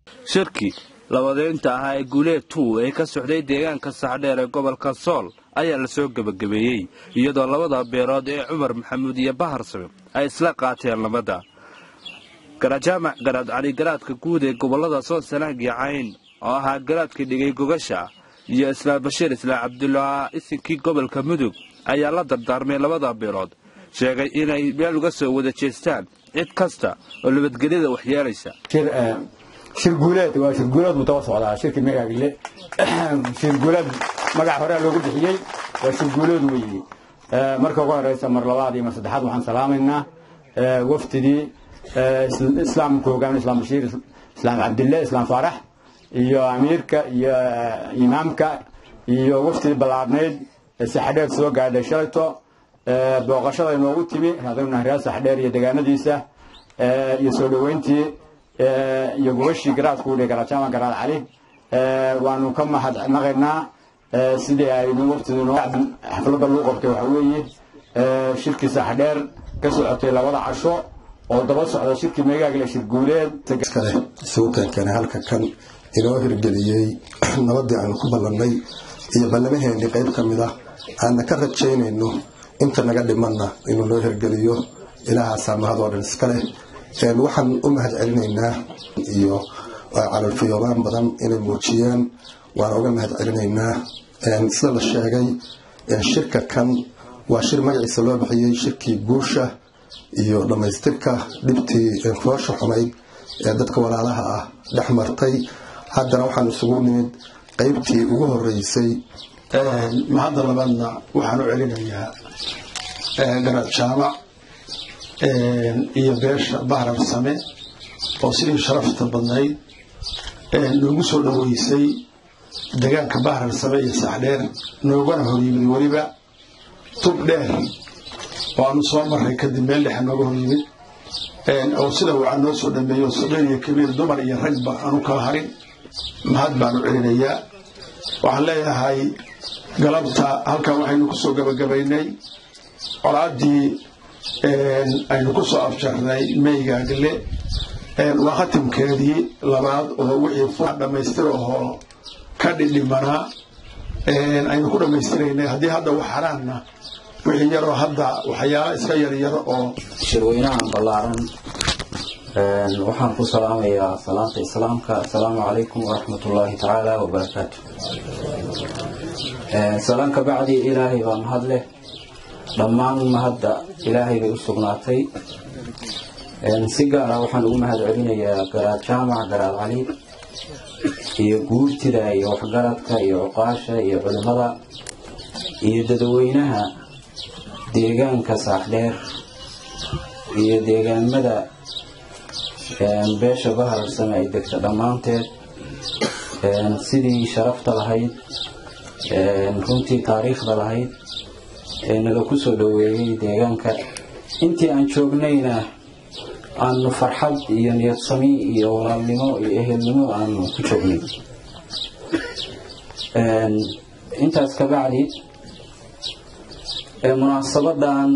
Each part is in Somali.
shirki labadeynta ahaa ee guuleed tuu ee ka socday deegaanka saxdheer ee gobolka sool ayaa lasoo gebagabeeyey iyadoo labada beelood ee cumar maxamuud iyo baharsame ay isla qaateen nabadda garajaamac garaad cali garaadka guud ee gobollada sool sanaag iyo cayn oo ahaa garaadka dhigay gogasha iyo islaam bashiir islaam cabdullah isinkii gobolka mudug ayaa la dardaarmay labada beelood sheegay inay meel uga soo wada jeestaan cid kasta oo nabadgelyada waxyeelaysa shir guuleed waa shir guuleed buu daba socdaa shirkii magaagle shir guuleed magac horea loogu bixiyey waa shir guuleed weeye marka ugu horeysa mar labaad iyo mar saddexaad waxaan salaamaynaa wafdidii islaamka hogaamin islaam bashiir islaam cabdille islaam faarax iyo amiirka iyo imaamka iyo wafdidii ballaarnayd saxdheer soo gaadhay shalayto booqashada inoogu timi hadowna reer saxdheer iyo degaanadiisa iyo soo dhoweyntii iyo gubashii garaadku udhi garajaama garaad cali waanu ka mahadnaqaynaa sidii aynu waqtidii xafladda lagu qabtay waxa weeye shirkii saxdheer ka socotay labada casho oo daba socda shirkii meegaagle shir guuleed kale isugu keenkeenay halka kan inoo hirgeliyey nabadii aanu ku ballannay iyo ballamaheenii qayb ka mid ah aanna ka rajaynayno inta naga dhimanna inuu noo hirgeliyo ilaahaasaa mahadoo dhan iska leh waxaan u mahad celinaynaa iyo calolfiyoobaan badan inay muujiyeen waan uga mahad celinaynaa sida la sheegay shirka kan waa shir magaciisa loo bixiyey shirkii guusha iyo dhammaystirka dhibtii foosha xumayd ee dadka walaalaha ah dhex martay haddana waxaan isugu nimid qaybtii ugu horeysay mahadda labaadna waxaan u celinayaa garaad jaamac iyo beesha bahrar same oo sidii sharafta badnayd noogu soo dhoweysay degaanka bahrar same iyo saxdheer noogana horyimid weliba tub dheer oo aanu soo maray kadib meel dhexe nooga horyimid oo sida waxaa noo soo dhameeyo saqiir iyo kabiir dumar iyo ragba aanu kala harin mahad baanu celinayaa waxaan leeyahay galabta halkan waxaynu kusoo gabagabaynay colaaddii aynu ku soo afjarnay meygaagle waa khatimkeedii labaad oo wixii dhammaystir ahoo ka dhidhimanaa aynu ku dhammaystiraynay haddii hadda wax haraanna wixii yaroo hadda waxyaala iska yaryar oo shirweynahan ballaaran waxaan ku salaamayaa salaanta islaamka assalaamu calaykum waraxmat ullaahi tacaala wabarakaatu salaan ka bacdi ilaahay baa mahad leh dhammaan mahadda ilaahay bay u sugnaatay si gaara waxaan ugu mahad celinayaa garaad jaamac garaad cali iyo guurtida iyo waxgaradka iyo cuqaasha iyo culimmada iyo dadweynaha deegaanka saaxdheer iyo deegaamada beesha bahararsame ay degta dhammaanteed sidii sharafta lahayd runtii taariikhda lahayd ee naga ku soo dhoweeyey deegaanka intii aan joognayna aanu farxad iyo niyadsami iyo walaalnimo iyo ehelnimo aanu ku joognay intaas ka bacdi munaasabadan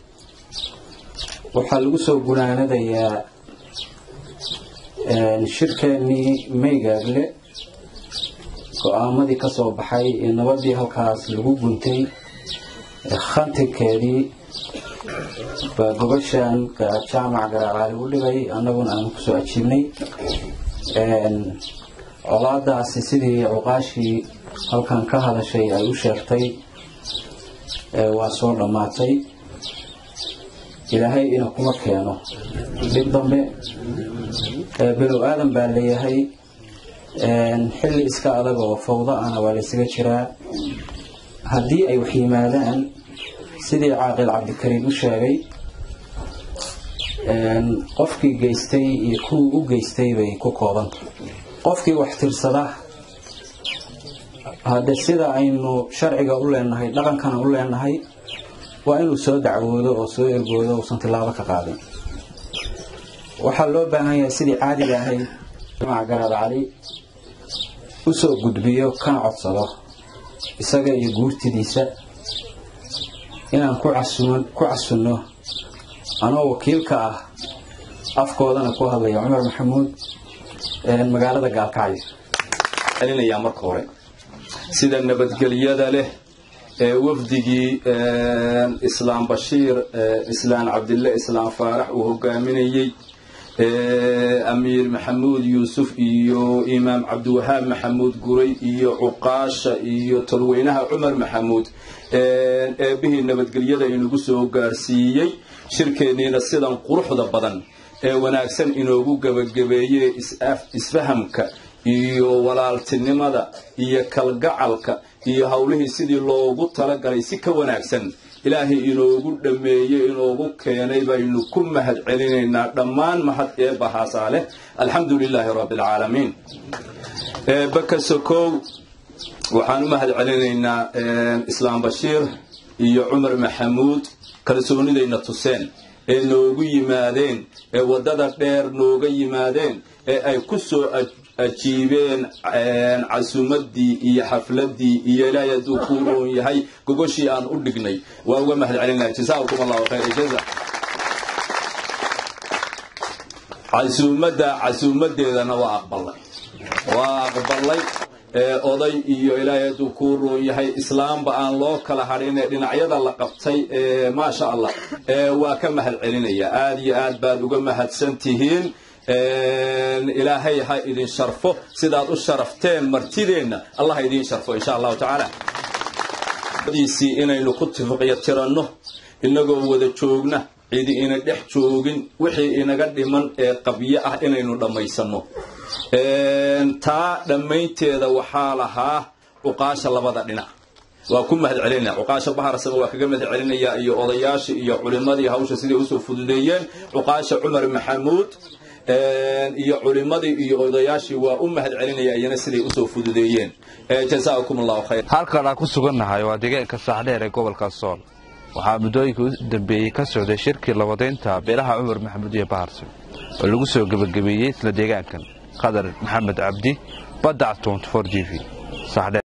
waxaa lagu soo gunaanadayaa shirkeennii meygaagle go-aamadii ka soo baxay ee nabadii halkaas lagu guntay khantirkeedii baa gobashan jaamac garaalaali u dhigay annaguna aanu kusoo ajiibnay colaadaasi sidii cuqaashii halkan ka hadashay ay u sheegtay waa soo dhammaatay ilaahay ina kuma keeno dhib dambe bilow aadan baa leeyahay xilli iska adag oo fawda ana waa laysaga jiraa haddii ay wax yimaadaan sidii caaqil cabdikariim u sheegay qofkii geystay iyo kuwii u geystay bay ku koobanta qofkii wax tirsada hadde sida aynu sharciga u leenahay dhaqankana u leenahay waa inuu soo dacwoodo oo soo ergoodo uusan tilaabo ka qaadin waxaa loo baahan yahay sidii caadiga ahayd jamac garaad cali u soo gudbiyo kana codsado isaga iyo guurtidiisa inaan ku casunno anoo wakiilka ah afkoodana ku hadlaya cumar maxamuud magaalada gaalkacyo celinayaa marka hore sida nabadgelyada leh ee wafdigii islaam bashiir islaan cabdille islaam faarax uu hogaaminayey amiir maxamuud yuusuf iyo imaam cabdiwahaab maxamuud guray iyo cuqaasha iyo tolweynaha cumar maxamuud eebbihii nabadgelyada inugu soo gaarsiiyey shirkeenniina sidan quruxda badan ee wanaagsan inoogu gebagabeeyey isfahamka iyo walaaltinimada iyo kalgacalka iyo howlihii sidii loogu talagalay si ka wanaagsan ilaahay inoogu dhammeeyey inoogu keenay baynu ku mahad celinaynaa dhammaan mahad eebbahaasaa leh alxamdu lilaahi rabbi alcaalamiin eebba sokow waxaan u mahad celinaynaa islaam bashiir iyo cumar maxamuud kalsoonidayna tuseen ee noogu yimaadeen ee waddada dheer nooga yimaadeen ee ay ku soo ajiibeen casuumaddii iyo xafladdii iyo ilaahay hadduu kuu roon yahay gogoshii aan u dhignay waa uga mahad celinaha jasaakum allahu khayr jaza casuumadda casuumaddeedana waa aqbalay waa aqbalay oday iyo ilaahay hadduu kuu roon yahay islaamba aan loo kala hadhin ee dhinacyada la qabtay maasha allah waa ka mahad celinaya aad iyo aad baad uga mahadsan tihiin ilaahay ha idin sharfo sidaad u sharafteen martideenna allah ha idin sharfo insha allahu tacaala diisii inaynu ku tifiqyo tiranno inagoo wada joogna cidi ina dhex joogin wixii inaga dhiman ee qabyo ah inaynu dhammaysanno taa dhammaynteeda waxaa lahaa cuqaasha labada dhinac waa ku mahad celinaya cuqaasha baharsama waa kaga mahad celinaya iyo odayaashii iyo culimadii hawsha siday usoo fududeeyeen cuqaasha cumar maxamuud iyo culimadii iyo odayaashii waa u mahad celinaya iyana siday usoo fududeeyeen jazaakum allahu khayr halkan aan ku sugannahay waa deegaanka saaxdheer ee gobolka sool waxaa muddooyinkii u dambeeyey ka socday shirkii labadeynta beelaha cumar maxamuud iyo baharse oo lagu soo gebagabeeyey isla deegaankan qadar maxamed cabdi baddac g v